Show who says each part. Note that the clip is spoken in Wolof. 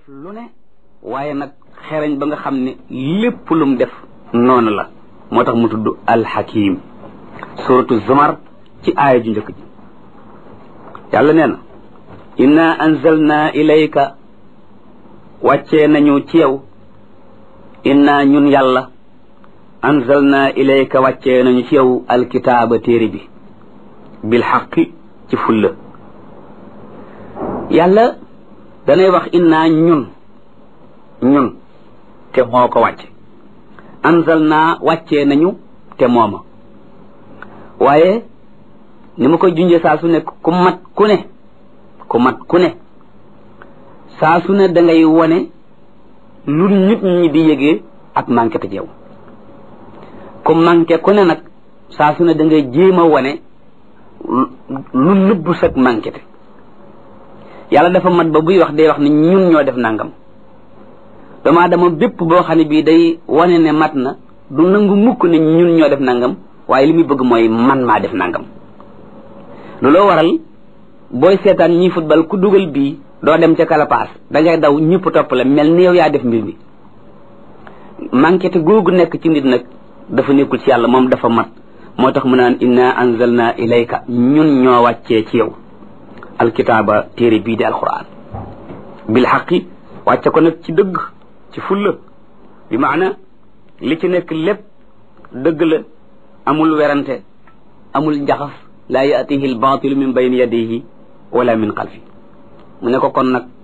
Speaker 1: lu ne waaye nag xereñ ba nga xam ne lépp lum def noonu la moo tax mu tudd alxakim suratu zumar ci aaya ju njëkk ji yàlla nee na inna anzalna ilayka wàccee nañu ci yow inna ñun yàlla anzalna ilayka wàccee nañu ci yow alkitaaba téere bi bil xaqi ci fulla yàlla danay wax inna ñun ñun te moo ko wàcce anzalna wàccee nañu te mooma waaye ni ma koy junjee saa su ne ku mat ku ne ku mat ku ne saa su ne da ngay wone lu nit ñi di yëgee ak manqué te yow ku manqué ku ne nag saa su ne da ngay jéem a wone lu nëbbu sag manqué te yàlla dafa mat ba buy wax day wax ne ñun ñoo def nangam doomu aadama bépp boo xam ne bii day wane ne mat na du nangu mukk ne ñun ñoo def nangam waaye li muy bëgg mooy man maa def nangam looloo waral booy seetaan ñi football ku dugal bii doo dem ca kalapaas da ngay daw ñëpp topp la mel ni yow yaa def mbir mi manqué te googu nekk ci nit nag dafa nekkul ci yàlla moom dafa mat moo tax mu naan inna anzalna ilayka ñun ñoo wàccee ci yow alkitaaba téere bii di alquran bil xaqi wàcce ko nag ci dëgg ci fulla bi maana li ci nekk lépp dëgg la amul werante amul njaxas laa yaatihi albaatilu min bayni yadihi wala min xalfi mu ne ko kon nag